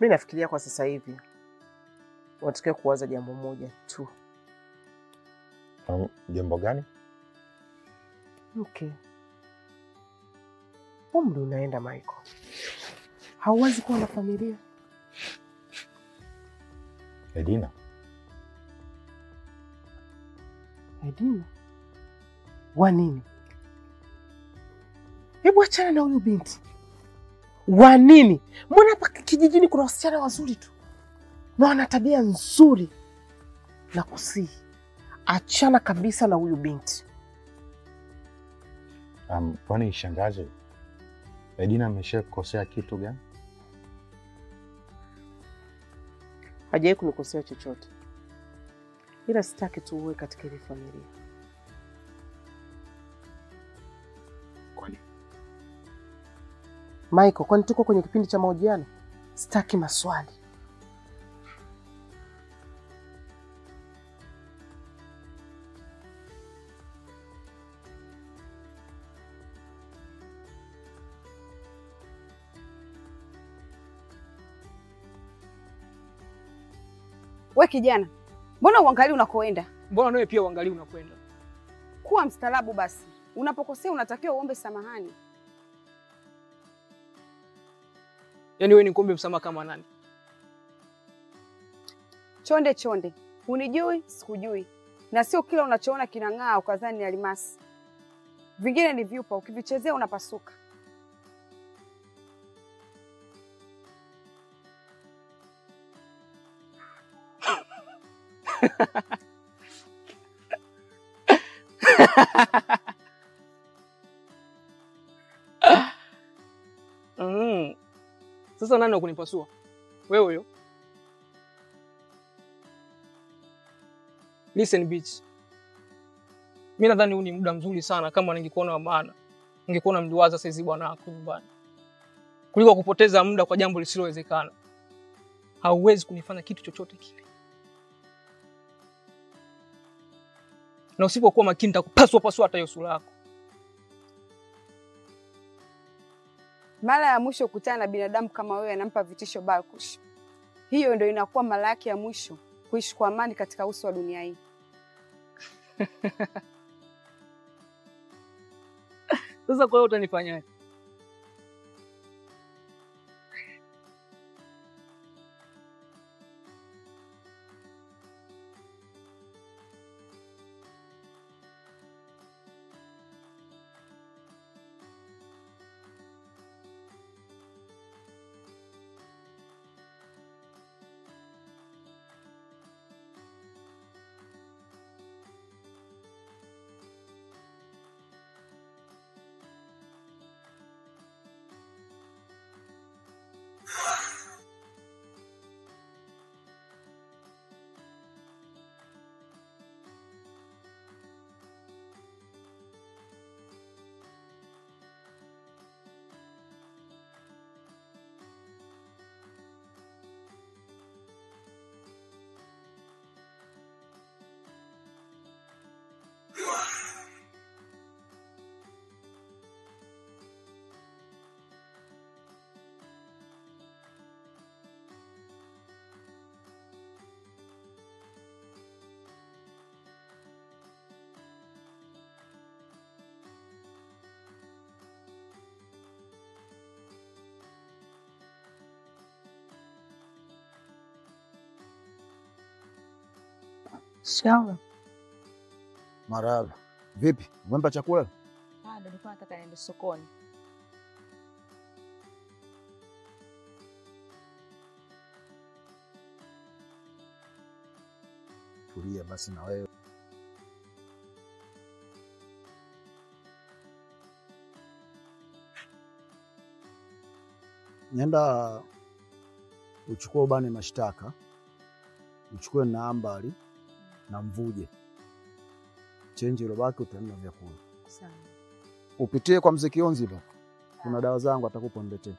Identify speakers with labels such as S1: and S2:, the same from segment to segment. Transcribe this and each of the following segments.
S1: Mi nafikiria kwa sasa hivi unatakiwa kuwaza jambo moja tu.
S2: Um, jambo gani?
S1: Okay, umri unaenda Michael, hauwezi kuwa na familia.
S2: Edina,
S1: Edina, wa nini? Hebu achana na huyu binti. Wa nini? Mbona hapa kijijini kuna wasichana wazuri tu na wana tabia nzuri, na kusihi achana kabisa na huyu binti.
S2: um, kwani shangazi, Edina amesha kukosea kitu gani?
S1: Hajawahi kunikosea chochote, ila sitaki tu uwe katika ile familia.
S2: Kwani
S1: Michael, kwani tuko kwenye kipindi cha mahojiano? Sitaki maswali.
S3: We kijana, mbona uangalii unakoenda?
S4: Mbona nawe pia uangalie unakwenda?
S3: Kuwa mstaarabu basi. Unapokosea unatakiwa uombe samahani.
S4: Yaani wewe ni kuombe msamaha kama nani?
S3: Chonde chonde, hunijui sikujui, na sio kila unachoona kinang'aa ukadhani ni almasi. Vingine ni vyupa, ukivichezea unapasuka.
S4: Mm. Sasa nani wa kunipasua? Wewe huyo. Listen bitch. Mimi nadhani huu ni muda mzuri sana kama ningekuona wa maana. Ningekuona mliwaza saizi bwana wako nyumbani. Kuliko kupoteza muda kwa jambo lisilowezekana. Hauwezi kunifanya kitu chochote kile. Na usipokuwa makini nitakupasua pasua hata hiyo sura yako.
S3: Mara ya mwisho kukutana na binadamu kama wewe anampa vitisho Balkush. Hiyo ndio inakuwa mara yake ya mwisho kuishi kwa amani katika uso wa dunia hii.
S4: Sasa kwa hiyo utanifanyaje?
S5: Sawa.
S6: Marahaba. Vipi, umempa chakula?
S5: Bado nilikuwa nataka niende sokoni.
S6: Tulia basi na wewe. Nenda uchukue ubani mashtaka, uchukue na ambali na mvuje, chenji ilobaki utaenda vyakula.
S5: Sawa.
S6: Upitie kwa mzee Kionzi pa, kuna dawa zangu atakupa niletee.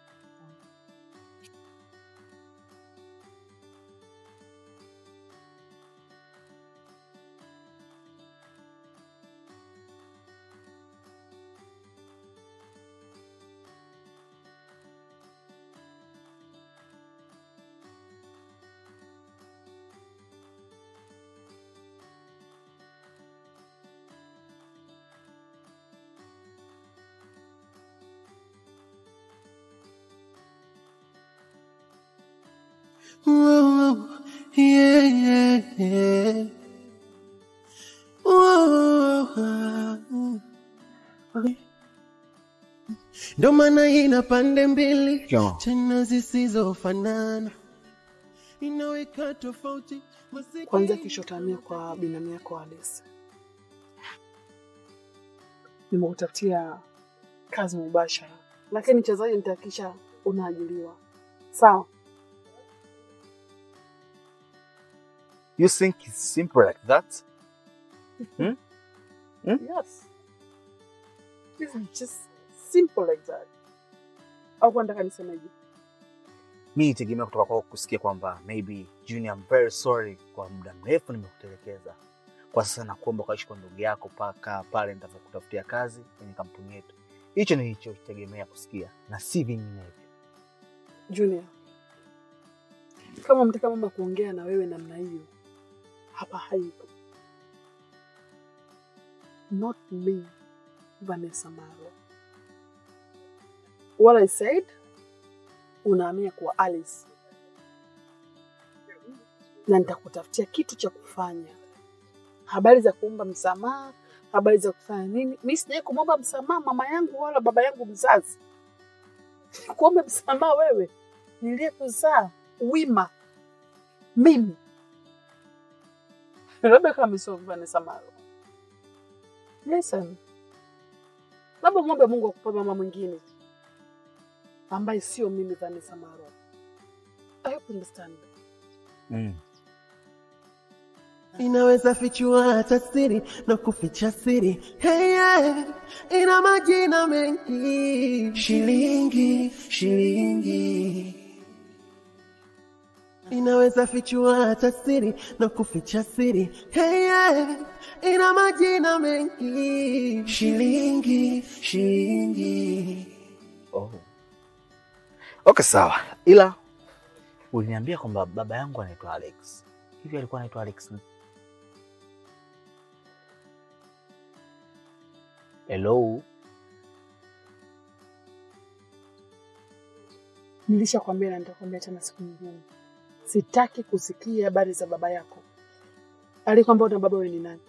S7: Whoa, yeah, yeah, yeah. Whoa. Ndo maana ina pande mbili
S6: Sawa.
S7: tena zisizofanana, inaweka tofauti masikini-
S1: Kwanza kesho utahamia kwa binamu yako Alice. Nimekutafutia kazi mubashara, lakini cha zaidi nitahakikisha unaajiliwa. Sawa?
S8: You think it's simple like that?
S1: Yes. This is just simple like that. Au kwa nataka nisemeje?
S8: Mi nitegemea kutoka kwako kusikia kwamba maybe Junior, I'm very sorry kwa muda mrefu nimekutelekeza. Kwa sasa nakuomba ukaishi kwa ndugu yako mpaka pale nitapokutafutia kazi kwenye kampuni yetu. Hicho nilichotegemea kusikia na si vinginevyo.
S1: Junior, kama mtaka mama kuongea na wewe namna hiyo, hapa haipo. Not me, Vanessa Marwa. What I said, unahamia kwa Alice na nitakutafutia kitu cha kufanya. Habari za kuomba msamaha, habari za kufanya nini? Mi sijawahi kumwomba msamaha mama yangu wala baba yangu mzazi. Kuombe msamaha wewe niliyekuzaa wima mimi Rebecca Misovu Vanessa Marwa. Listen, labda mwombe Mungu akupe mama mwingine ambaye sio mimi Vanessa Marwa. I hope you understand.
S8: Mm.
S7: inaweza fichua hata siri na kuficha siri hey, yeah. ina majina mengi shilingi shilingi inaweza fichua hata siri na kuficha siri hey, yeah. ina majina mengi shilingi shilingi
S8: Oh. Okay, sawa. Ila uliniambia kwamba baba yangu anaitwa Alex. Hivi alikuwa anaitwa Alex? ni- Hello.
S1: Nilishakwambia na nitakwambia tena siku nyingine, sitaki kusikia habari za baba yako. Alikwambia una baba wewe ni nani?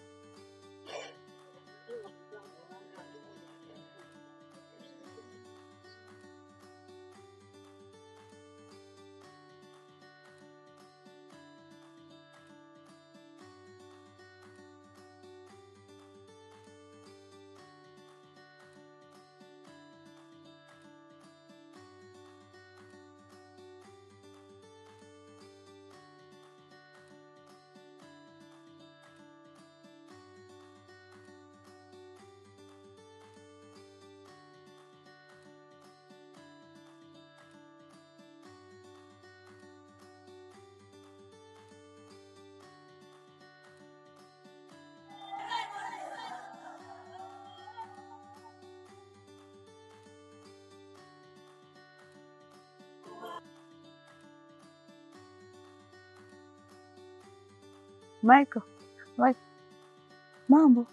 S5: Michael, Michael. Mambo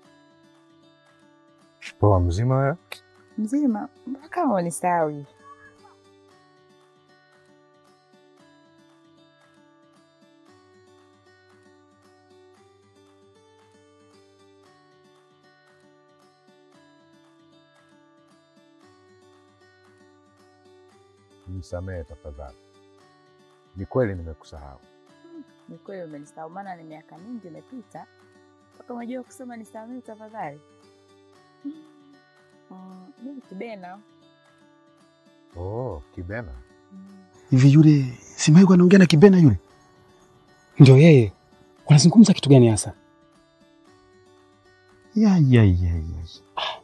S2: Poa, mzima wewe?
S5: mzima? Mbona kama unisahau hivi?
S2: Nisamehe tafadhali. Ni kweli nimekusahau.
S5: Ni kweli umenisahau, maana ni miaka mingi imepita mpaka umejua kusema nisamehe tafadhali. Mm, Mimi Kibena.
S2: Oh, Kibena.
S9: Hivi yule si Maiko anaongea na Kibena yule? Ndio yeye. Wanazungumza kitu gani hasa? Ya ya ya ya. Ah.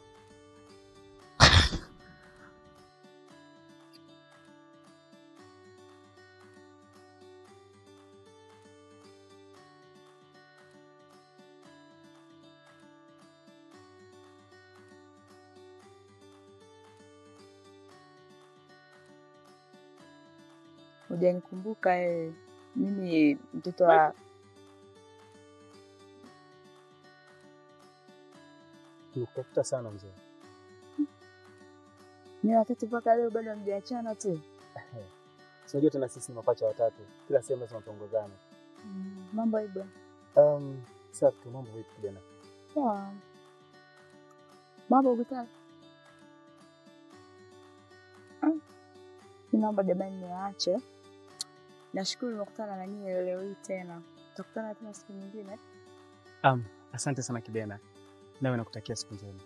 S5: Hujanikumbuka wewe. Mimi mtoto wa
S9: Nikutafuta sana mzee.
S5: ni watatu mpaka leo bado hamjaachana tu.
S9: Unajua tena sisi ni mapacha watatu, kila sehemu lazima tuongozane.
S5: Mm, mambo Ibra.
S9: Um, safi tu, mambo vipi kijana?
S5: Poa. Mambo ukitaka. Mm. Naomba jamani niwaache. Nashukuru nimekutana na nyinyi leo hii tena. Tutakutana tena siku nyingine.
S9: Um, asante sana Kibena, nawe nakutakia siku njema.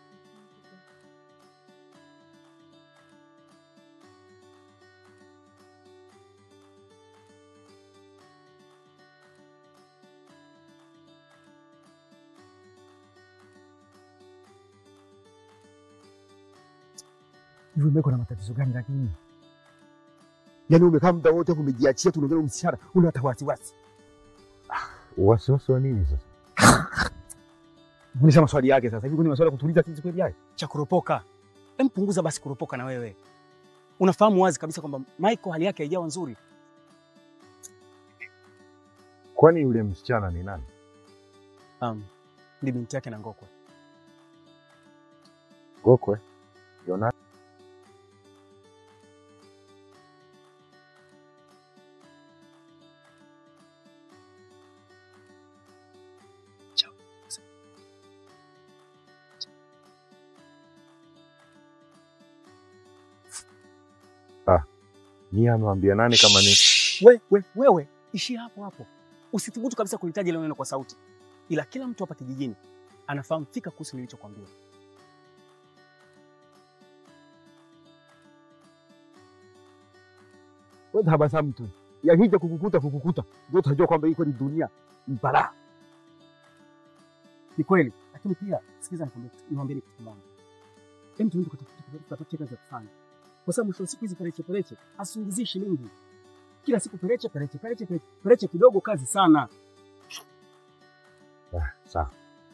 S6: Hivi umeko na matatizo gani lakini? Yaani umekaa muda wote hapo umejiachia tu unaongea na msichana, una hata wasiwasi.
S2: Wasiwasi wa nini sasa?
S9: Unisha maswali yake sasa hivi, kuna maswali ya kutuliza sisi kweli haya? Cha kuropoka. Hem, punguza basi kuropoka na wewe. Unafahamu wazi kabisa kwamba Michael hali yake haijawa nzuri.
S2: Kwani yule msichana ni nani?
S9: Um, ni binti yake na Ngokwe.
S2: Gokwe? Yona? Ah, ni amewambia nani kama ni
S9: We, we, wewe ishia hapo hapo, usithubutu kabisa kulitaja ile neno kwa sauti, ila kila mtu hapa kijijini anafahamu fika kuhusu nilichokwambia.
S6: Wewe tabasamu tu. Yakija kukukuta kukukuta, ndio utajua kwamba iko ni dunia mbala.
S9: Ni kweli, lakini pia sikiza, nikwambie kitu- niwaambie kitu kimoja. Hem, tuende tukatafute kazi ya kufanya, kwa sababu mwisho wa siku hizi pereche pereche asingizii shilingi kila siku, pereche pereche pereche pereche, pereche kidogo, kazi sana.
S2: Ah, sawa.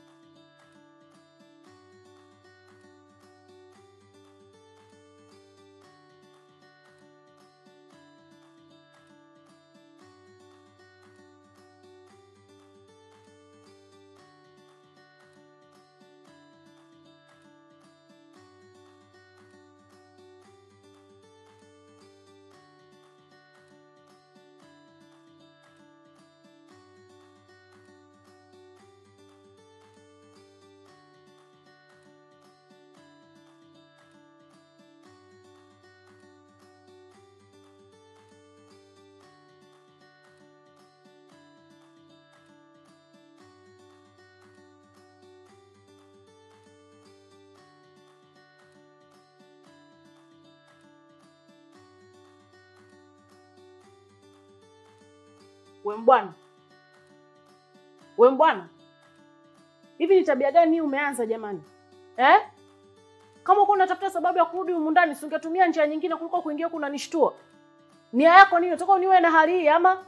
S1: We mbwana, we mbwana, hivi ni tabia gani hii umeanza jamani eh? Kama uko unatafuta sababu ya kurudi humu ndani, si ungetumia njia nyingine kuliko kuingia huku unanishtua? Nia yako nini? Unataka uniwe na hali hii ama?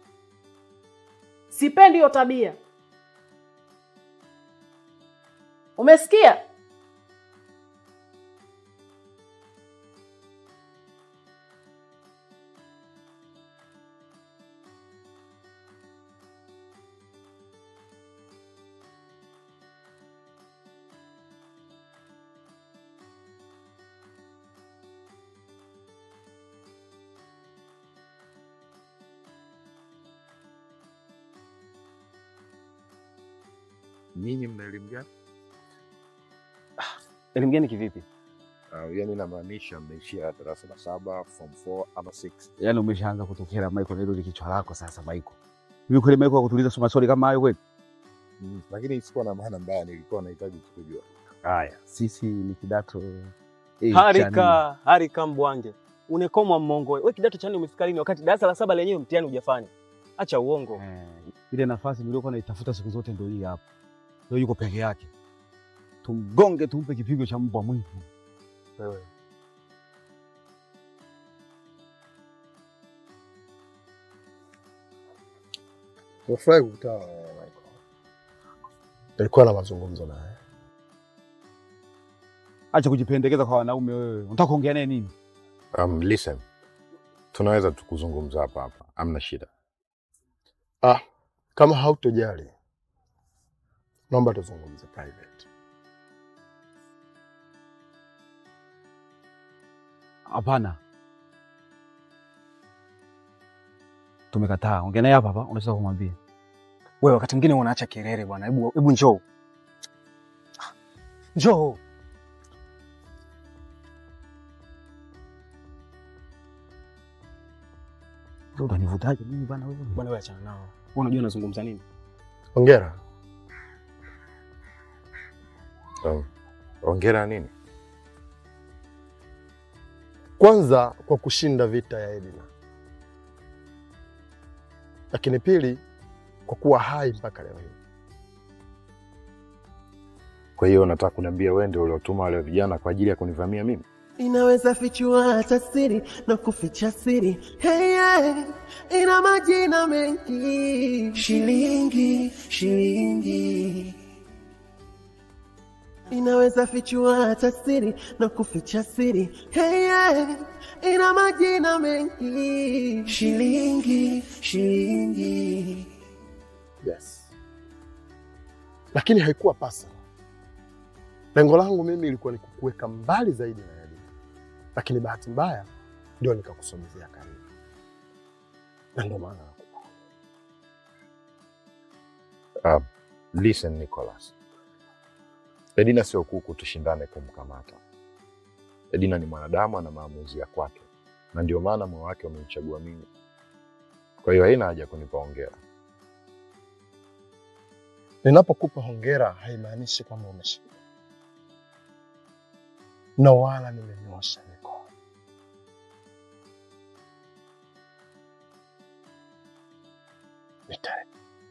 S1: Sipendi hiyo tabia, umesikia?
S2: Ninyi mna elimu gani?
S9: Elimu gani kivipi?
S2: Uh, yani namaanisha mmeishia darasa la saba, form 4 ama 6.
S6: Yaani umeshaanza kutokea Michael, hilo ni kichwa lako sasa Michael. Hivi kweli Michael akutuliza soma maswali kama hayo kweli?
S2: Mm, lakini sikuwa na maana mbaya, nilikuwa nahitaji tu kujua.
S6: Haya, sisi ni kidato eh, cha nne.
S10: Harika, harika mbwange. Unekomwa mmongo. Wewe kidato cha nne umefika lini wakati darasa la saba lenyewe mtihani hujafanya? Acha uongo.
S6: Eh, ile nafasi niliyokuwa naitafuta siku zote ndio hii hapa. Ndio yuko peke yake. Tumgonge tumpe kipigo cha mbwa mwitu.
S2: Wewe
S11: Nimefurahi kukutana na wewe Michael. Nilikuwa na mazungumzo naye.
S6: Acha kujipendekeza kwa wanaume wewe. Unataka kuongea naye nini?
S2: um, listen, tunaweza tukuzungumza hapa hapa, amna shida.
S11: Ah, kama hautojali, naomba tuzungumze private.
S6: Hapana. tumekataa. Ongea naye hapa hapa, unaweza kumwambia.
S10: Wewe wakati mwingine unaacha kelele bwana. Hebu hebu njoo. Njoo.
S6: Sasa utanivutaje mimi bana wewe?
S10: Bwana wewe achana nao. Wewe unajua nazungumza nini?
S11: Hongera.
S2: Oh. Ongera nini?
S11: Kwanza kwa kushinda vita ya Edina, lakini pili kwa kuwa hai mpaka leo hii.
S2: Kwa hiyo unataka kuniambia wewe ndio uliotuma wale vijana kwa ajili ya kunivamia mimi?
S7: Inaweza fichua hata siri na kuficha siri. Hey, yeah. Ina majina mengi. Shilingi, shilingi. Inaweza fichua hata siri na kuficha siri. Hey, yeah. Ina majina mengi. Shilingi, shilingi.
S11: Yes. Lakini haikuwa pasa. Lengo langu mimi ilikuwa ni kukuweka mbali zaidi na Edina, lakini bahati mbaya ndio nikakusogezea karibu, na ndio maana nakupa.
S2: Uh, listen Nicholas. Edina sio kuku tushindane kumkamata. Edina ni mwanadamu, ana maamuzi ya kwake, na ndio maana moyo wake umemchagua mimi. Kwa hiyo haina haja kunipa hongera.
S11: Ninapokupa hongera haimaanishi kwamba umeshinda, na wala nimenyosha mikono. Nita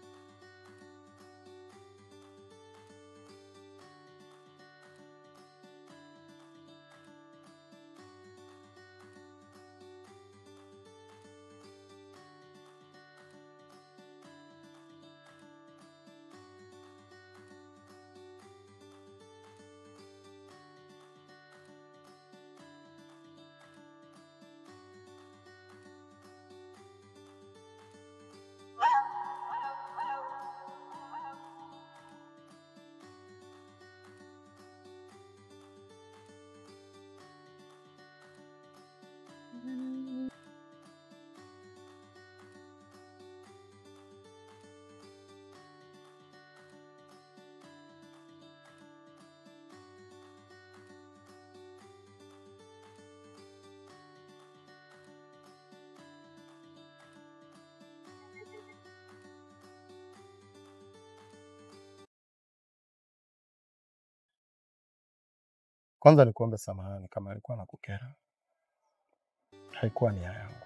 S11: Kwanza nikuombe samahani kama alikuwa nakukera, haikuwa nia yangu,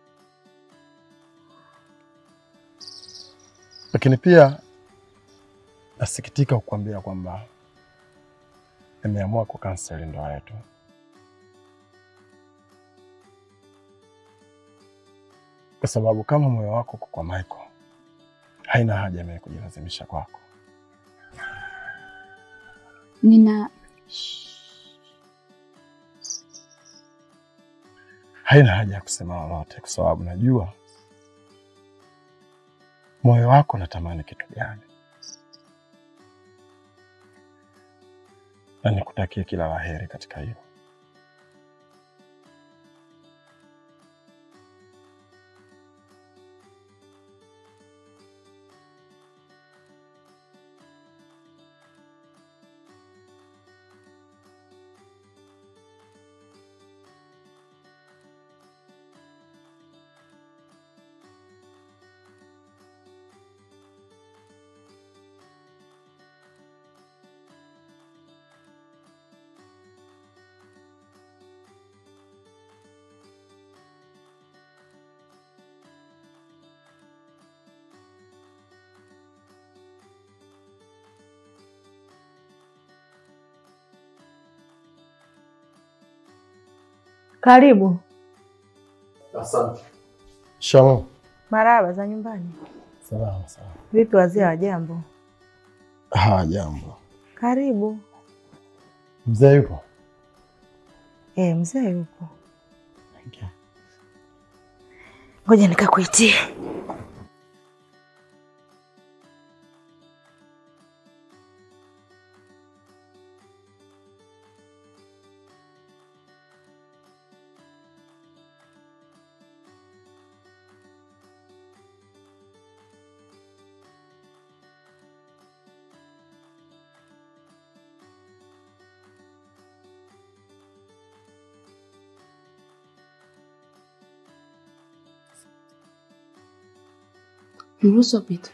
S11: lakini pia nasikitika kukuambia kwamba nimeamua kukanseli ndoa yetu. Kwa sababu kama moyo wako uko kwa Michael, haina haja mimi kujilazimisha kwako.
S5: Nina
S11: haina haja ya kusema lolote, kwa sababu najua moyo wako unatamani kitu gani, na nikutakie kila la heri katika hilo.
S12: Karibu.
S11: Asante. Shalom.
S12: Marahaba za nyumbani.
S11: Salama salama.
S12: Vipi wazee wa jambo?
S11: Ha, jambo.
S12: Karibu.
S11: Mzee yupo?
S12: Eh, mzee yupo. Ngoja nikakuitie.
S1: Mruhusu apite.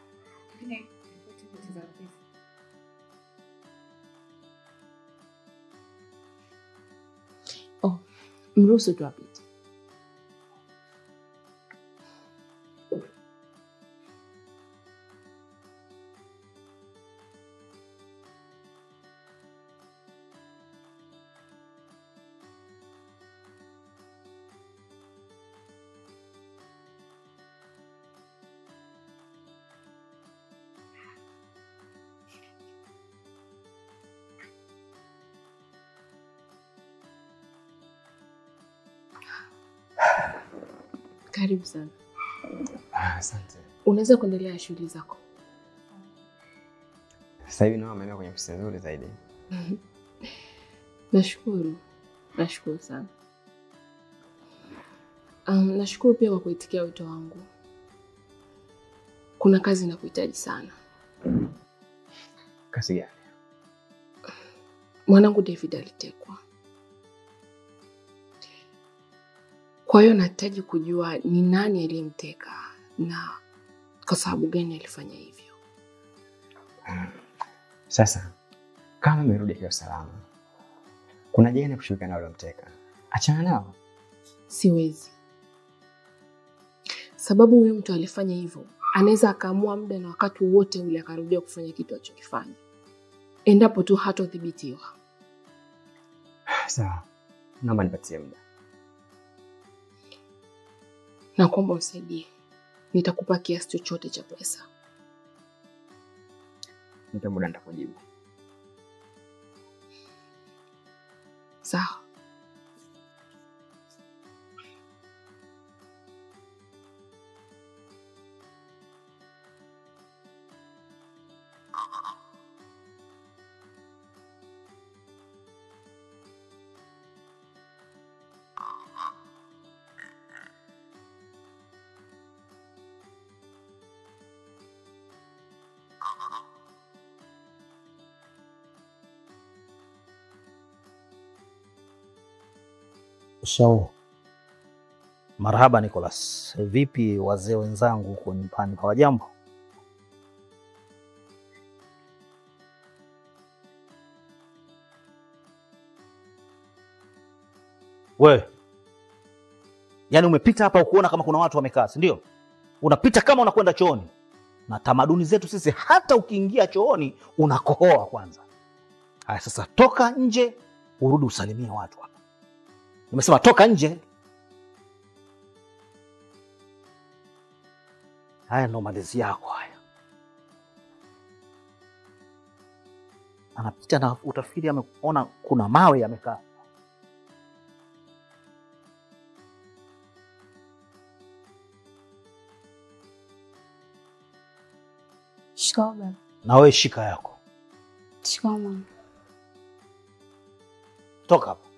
S1: Oh, mruhusu tu apite. Karibu sana.
S13: Ah, Asante.
S1: Unaweza kuendelea na shughuli zako.
S13: Sasa hivi naona ameenda kwenye ofisi nzuri zaidi.
S1: Nashukuru, nashukuru sana. Um, nashukuru pia kwa kuitikia wito wangu. Kuna kazi nakuhitaji sana.
S13: Kazi gani?
S1: Mwanangu David alitekwa, kwa hiyo nahitaji kujua ni nani aliyemteka na kwa sababu gani alifanya hivyo.
S13: Sasa kama amerudi akiwa salama, kuna jeni kushirikiana na waliomteka, achana nao.
S1: Siwezi, sababu huyo mtu alifanya hivyo, anaweza akaamua muda na wakati wowote ule akarudia kufanya kitu alichokifanya, endapo tu hatodhibitiwa.
S13: Sawa, naomba nipatie muda.
S1: na kuomba unisaidie, nitakupa kiasi chochote cha pesa.
S13: Nipe muda nitakujibu.
S1: Sawa.
S8: So, marhaba Nicholas. Vipi wazee wenzangu huko nyumbani, hawajambo? We, yaani umepita hapa ukuona kama kuna watu wamekaa, si ndio? Unapita kama unakwenda chooni, na tamaduni zetu sisi, hata ukiingia chooni unakohoa kwanza. Haya, sasa toka nje urudi usalimie watu hapa. Nimesema toka nje. Haya ndo malezi yako haya. Anapita na utafikiri ameona kuna mawe yamekaa.
S5: Shikamoo baba.
S8: Na wewe shika yako,
S5: Shikamoo mama.
S8: toka hapa.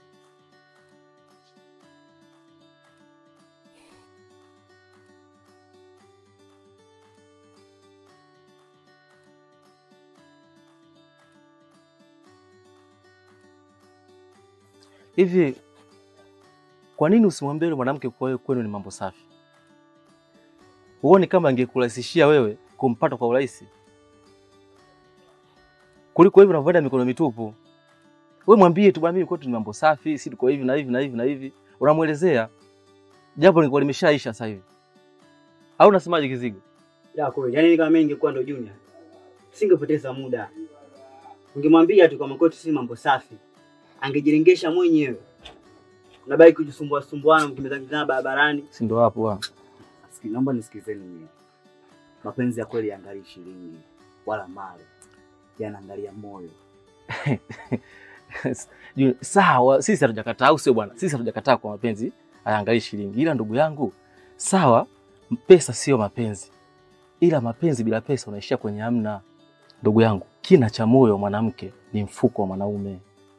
S10: Hivi kwa nini usimwambie yule mwanamke kwa wewe kwenu ni mambo safi? Huoni kama angekurahisishia wewe kumpata kwa urahisi kuliko hivi unavyoenda mikono mitupu? Wewe mwambie tu, bwana, mimi kwetu ni mambo safi, si tuko hivi na hivi na hivi na hivi, unamwelezea jambo lingekuwa limeshaisha sasa hivi. Au unasemaje Kizigo?
S14: Ya kweli, yaani kama mimi ningekuwa ndo Junior, singepoteza muda. Ungemwambia tu kama kwetu si mambo safi, angejirengesha mwenyewe. Unabaki kujisumbua sumbuana, mkimbizana barabarani.
S10: Si ndo hapo wa.
S14: Siki, naomba nisikizeni mimi. Mapenzi ya kweli yaangalii shilingi wala mali, yanaangalia moyo.
S10: Junior, Sawa, sisi hatujakataa, au sio bwana? Sisi hatujakataa kwa mapenzi hayaangalii shilingi, ila ndugu yangu, sawa, pesa sio mapenzi, ila mapenzi bila pesa unaishia kwenye hamna. Ndugu yangu, kina cha moyo wa mwanamke ni mfuko wa mwanaume.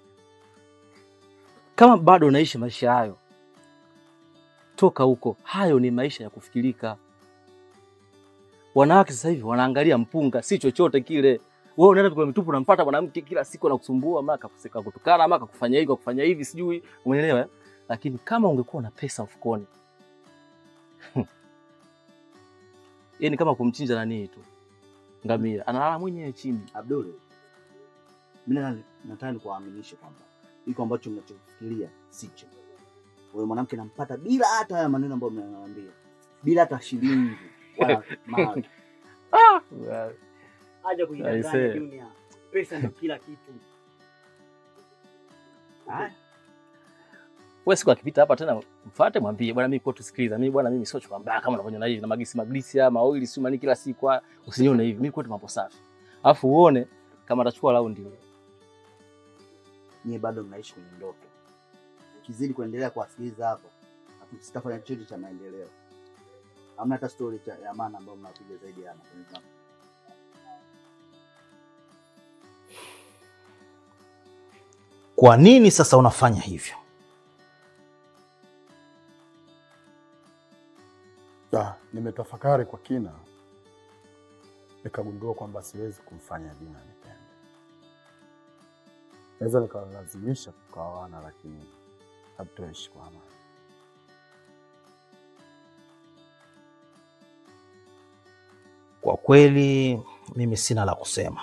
S10: Kama bado unaishi maisha hayo, toka huko. Hayo ni maisha ya kufikirika. Wanawake sasa hivi wanaangalia mpunga, si chochote kile. Wewe unaenda kwa mitupu, unampata mwanamke kila siku anakusumbua, mara kakuseka kutukana, mara kakufanya hivi, kakufanya hivi, sijui umeelewa. eh? Lakini kama ungekuwa na pesa mfukoni, Yaani kama kumchinja nani tu ngamia, analala mwenyewe chini.
S8: Abdul, mimi na- nataka nikuaminishe kwamba iko ambacho mnachofikiria sicho. Wewe mwanamke nampata bila hata haya maneno ambayo mnaniambia, bila hata shilingi wala mali. Acha kujidanganya
S10: Aisee.
S8: Junior, pesa ndio kila kitu. Haya.
S10: Wewe siku akipita hapa tena mfuate mwambie bwana mimi kwa tusikiliza. Mimi bwana mimi sio chukua mbaya kama unavyoniona hivi na magisi maglisi ama oili si mani kila siku ah, usinione hivi. Mimi kwetu mambo safi. Alafu uone kama atachukua raundi.
S8: Nyie bado mnaishi kwenye ndoto. Ukizidi kuendelea kuwasikiliza hapa, hatu- sitafanya chochote cha maendeleo. Hamna hata story cha ya maana ambayo mnapiga zaidi ya mapenzi yangu.
S15: Kwa nini sasa unafanya hivyo?
S11: Ah, nimetafakari kwa kina nikagundua kwamba siwezi kumfanya Dina nipende. Naweza nikawalazimisha tukaoana, lakini hatutoishi kwa amani.
S15: Kwa kweli mimi sina la kusema,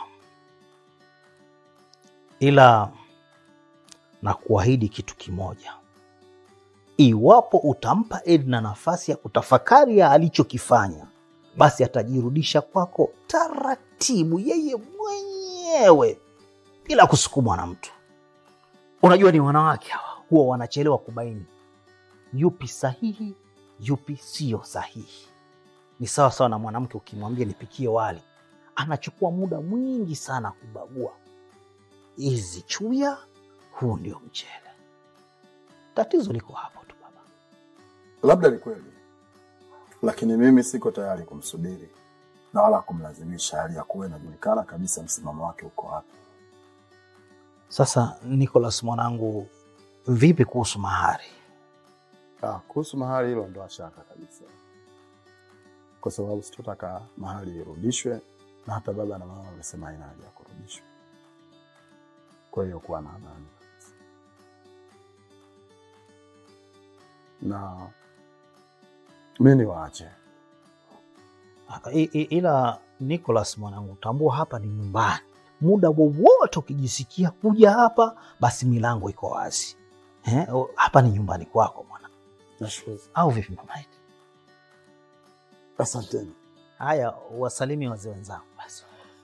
S15: ila na kuahidi kitu kimoja. Iwapo utampa Edna nafasi ya kutafakari ya alichokifanya, basi atajirudisha kwako taratibu, yeye mwenyewe bila kusukumwa na mtu. Unajua, ni wanawake hawa huwa wanachelewa kubaini yupi sahihi, yupi siyo sahihi. Ni sawa sawa na mwanamke ukimwambia nipikie wali, anachukua muda mwingi sana kubagua hizi chuya, huu ndio mchele. Tatizo liko hapo tu baba.
S11: Labda ni kweli, lakini mimi siko tayari kumsubiri na wala kumlazimisha, hali ya kuwa inajulikana kabisa msimamo wake uko wapi.
S15: Sasa Nicholas mwanangu, vipi kuhusu mahari?
S11: Ah, kuhusu mahali hilo ndo shaka kabisa, kwa sababu sitotaka mahali irudishwe, na hata baba na mama wamesema haina haja ya kurudishwa. Kwa hiyo kuwa na amani kabisa. na mi niwaache
S15: I, i, ila Nicholas mwanangu, tambua hapa ni nyumbani. Muda wowote ukijisikia kuja hapa, basi milango iko wazi. Eh, o- hapa ni nyumbani kwako mwana,
S11: Nashukuru.
S15: au vipi mama yetu?
S11: Asanteni.
S15: Haya, wasalimi wazee wenzangu basi.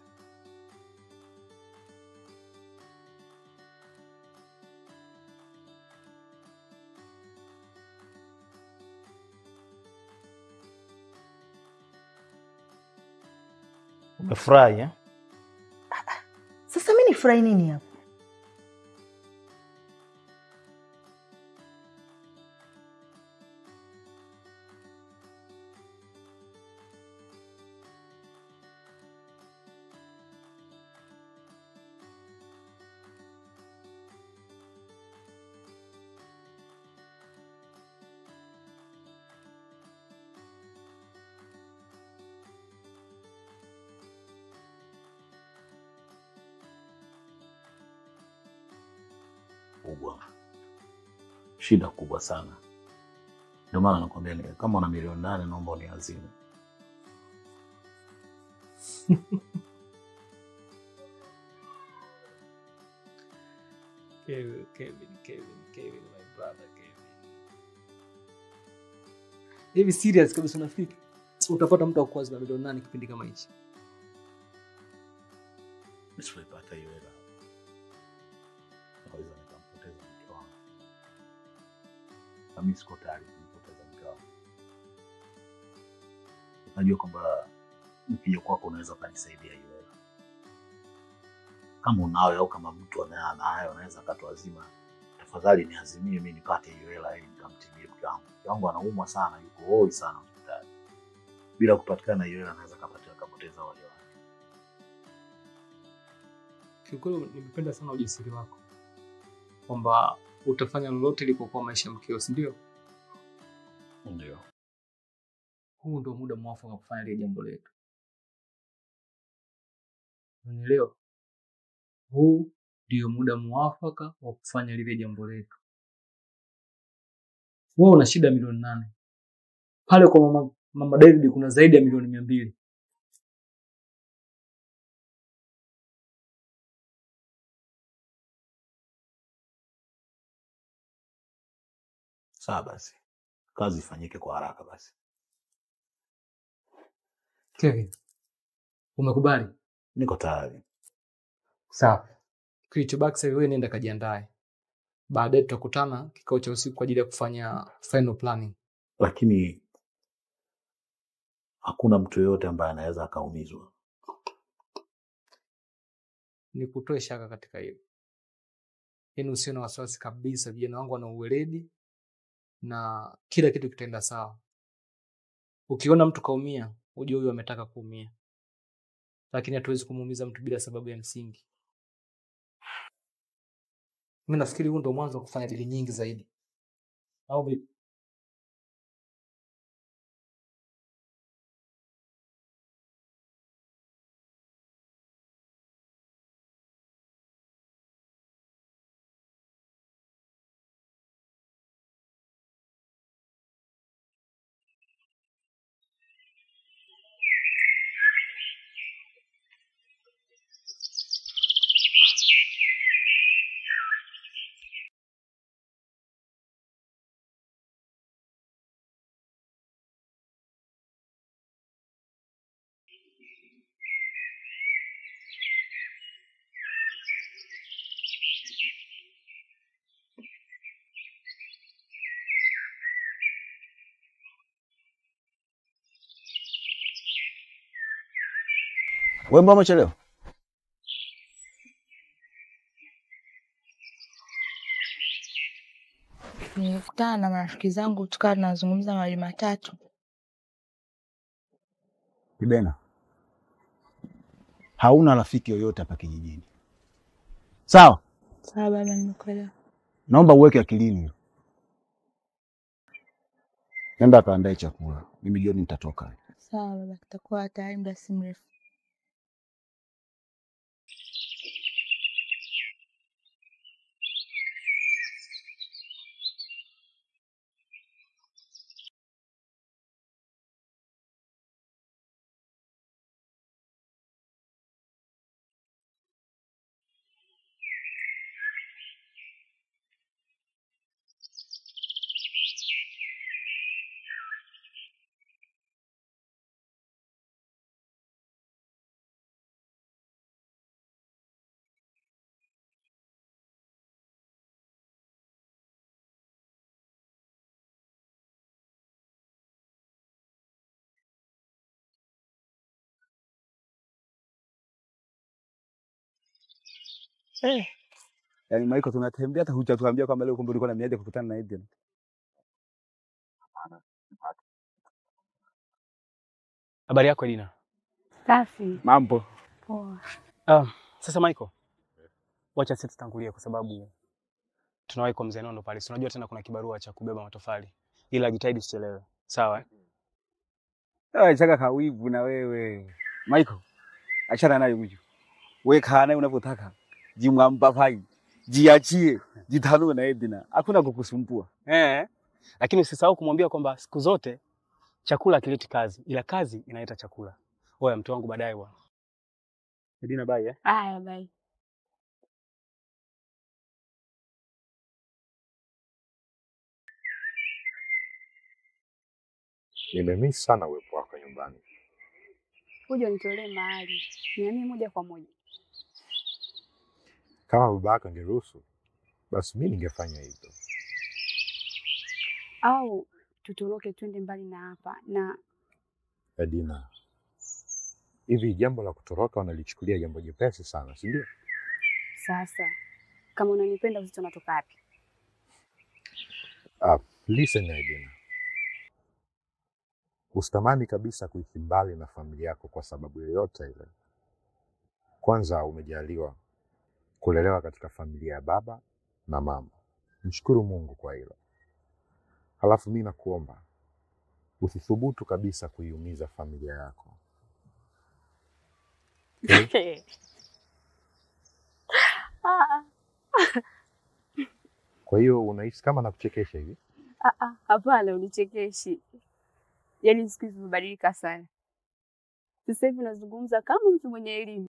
S15: Umefurahi eh?
S12: Sasa mi nifurahi nini hapo?
S16: kubwa, shida kubwa sana. Ndio maana nakwambia ni- kama una milioni nane naomba uniazime.
S4: Kevin, Kevin, Kevin, Kevin, my brother Kevin. Hivi serious kabisa unafikiri utapata mtu wa kuazima milioni nane kipindi kama hichi?
S16: Nisipoipata hiyo hela naweza nikampoteza mke wangu, na mimi siko tayari kumpoteza mke wangu. Najua kwamba nikija kwako unaweza ukanisaidia hiyo hela, kama unayo au kama mtu anaye anayo anaweza akatuazima, tafadhali niazimie mimi nipate hiyo hela ili nikamtibie mke wangu. Mke wangu anaumwa sana, yuko hoi sana hospitali. Bila kupatikana hiyo hela anaweza kapata akapoteza wale wake.
S4: Kiukweli nimependa sana ujasiri wako kwamba utafanya lolote likokuwa maisha ya mkeo, si ndio?
S16: Ndio.
S4: Huu ndio muda mwafaka wa kufanya lile jambo letu. Unielewa? Huu ndio muda mwafaka wa kufanya lile jambo letu. Wewe una shida milioni nane pale kwa mama
S17: Mama David kuna zaidi ya milioni mia mbili.
S16: Sawa basi, kazi ifanyike kwa haraka basi.
S17: Kevin, umekubali?
S16: Niko tayari.
S17: Sawa. Kilichobaki sasa wewe nenda kajiandae. Baadaye tutakutana kikao cha usiku kwa ajili ya kufanya final planning.
S16: Lakini hakuna mtu yoyote ambaye anaweza akaumizwa.
S17: Nikutoe shaka katika hilo. Yaani usio na wasiwasi kabisa, vijana wangu wana uweledi na kila kitu kitaenda sawa. Ukiona mtu kaumia, ujue huyu ametaka kuumia, lakini hatuwezi kumuumiza mtu bila sababu ya msingi. Mimi nafikiri huu ndo mwanzo wa kufanya dili nyingi zaidi, au vipi?
S6: Wewe mbona umechelewa?
S5: Nilikutana na marafiki zangu tukawa tunazungumza mawili matatu.
S6: Kibena, hauna rafiki yoyote hapa kijijini, sawa?
S5: Sawa baba, nimekuelewa.
S6: Naomba uweke akilini hilo. Nenda kaandae chakula, mimi jioni nitatoka.
S5: Sawa baba, kitakuwa tayari muda si mrefu.
S6: Eh. Yaani Michael tunatembea hata hujatuambia kwamba leo kumbe ulikuwa na miadi ya kukutana na Eden.
S9: Habari yako Edina?
S3: Safi.
S6: Mambo.
S3: Poa.
S9: Um, sasa Michael, wacha sisi tutangulie kwa sababu tunawahi kwa mzee Nondo pale. Si unajua tena kuna kibarua cha kubeba matofali. Ila jitahidi usichelewe. Sawa? eh?
S6: Ah, chaka kawivu na wewe. Michael, achana naye huyu. Wewe kaa naye unavyotaka. Jimwampapai. Jiachie. Jitanue na Edina. Hakuna kukusumbua.
S9: Eh. Lakini usisahau kumwambia kwamba siku zote chakula hakileti kazi, ila kazi inaleta chakula. Oya mtu wangu baadaye bwana. Edina bye eh?
S3: Haya, bye.
S2: Nimemiss sana uwepo wako nyumbani.
S3: Kuja unitolee mahali niamie moja kwa moja.
S2: Kama babako angeruhusu, basi mi ningefanya hivyo.
S3: au tutoroke twende mbali na hapa na
S2: Edina, hivi jambo la kutoroka wanalichukulia jambo jepesi sana, si ndio?
S3: sasa kama unanipenda uzito unatoka wapi?
S2: Uh, listen Edina, usitamani kabisa kuishi mbali na familia yako kwa sababu yoyote ile. Kwanza umejaliwa kulelewa katika familia ya baba na mama, mshukuru Mungu kwa hilo. Halafu mi nakuomba usithubutu kabisa kuiumiza familia yako.
S3: Ah,
S2: Kwa hiyo unahisi kama nakuchekesha hivi?
S3: ah, ah, Hapana, unichekeshi. Yaani siku hizi umebadilika sana. Sasa hivi unazungumza kama mtu mwenye elimu.